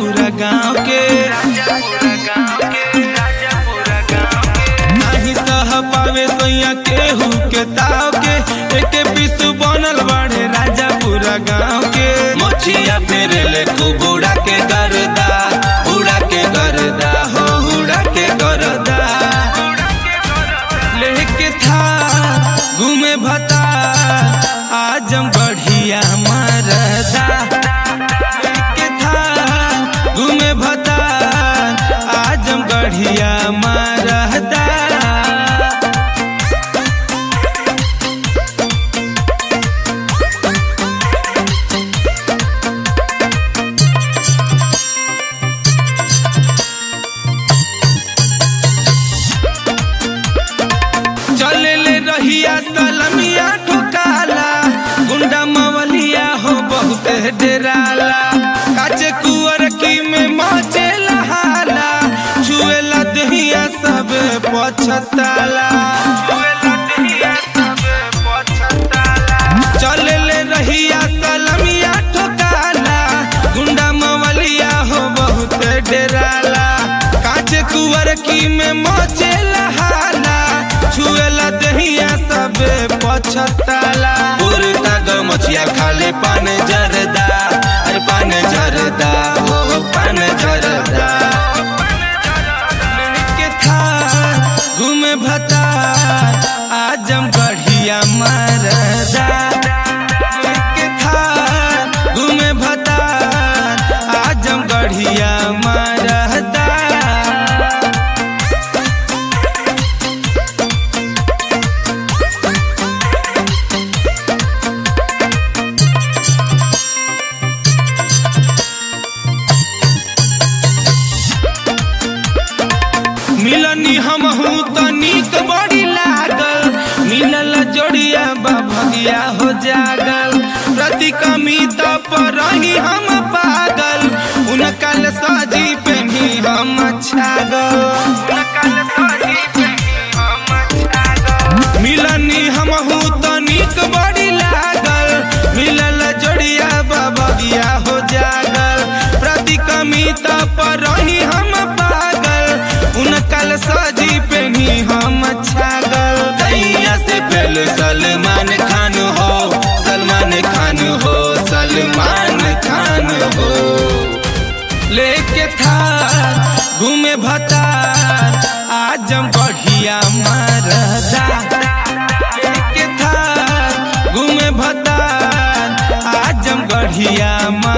पूरा गाँव के नहीं सह पावे सैया केहू के ताव के एक पिसु बनल बाड़े राजा पूरा गाँव के मोचिया फेरे ले खूब उड़ा के करदा उड़ा के करदा हो उड़ा के करदा लेके था घूमे भता आजम बढ़िया मरदा लेके था घूमे भता आजम बढ़िया मरदा चले ले रहिया सलमिया ठोकाला गुंडा मवलिया हो बहुत डराला काचे कुवर की में मचे लहाला छुएला दहिया सब पछताला चले ले रहिया सलमिया ठोकाला गुंडा मवलिया हो बहुत डराला काचे कुवर की में मचे लहाला छुएला दहिया सब पछताला पुरता गमछिया खाले पान जरदा अरे पान जरदा हो पान जरदा के था घूमे भता आजम बढ़िया मरदा के था घूमे भता आजम बढ़िया मरदा मिलनी हम हूँ तो नीक बड़ी लागल मिलल जोड़िया बभगिया हो जागल प्रति कमिता पर रही हम पागल उनकल साजी पे भी हम छागल मिलनी हम हूँ तो नीक बड़ी लागल मिलल जोड़िया बबगिया हो जागल प्रति कमिता पर रही हम पागल उनकल साजी पे ही हम छागल दैया से पहले सलमान खान हो सलमान खान हो सलमान खान हो लेके था घूमे भता आजम बढ़िया मरदा लेके था घूमे भता आजम बढ़िया मरदा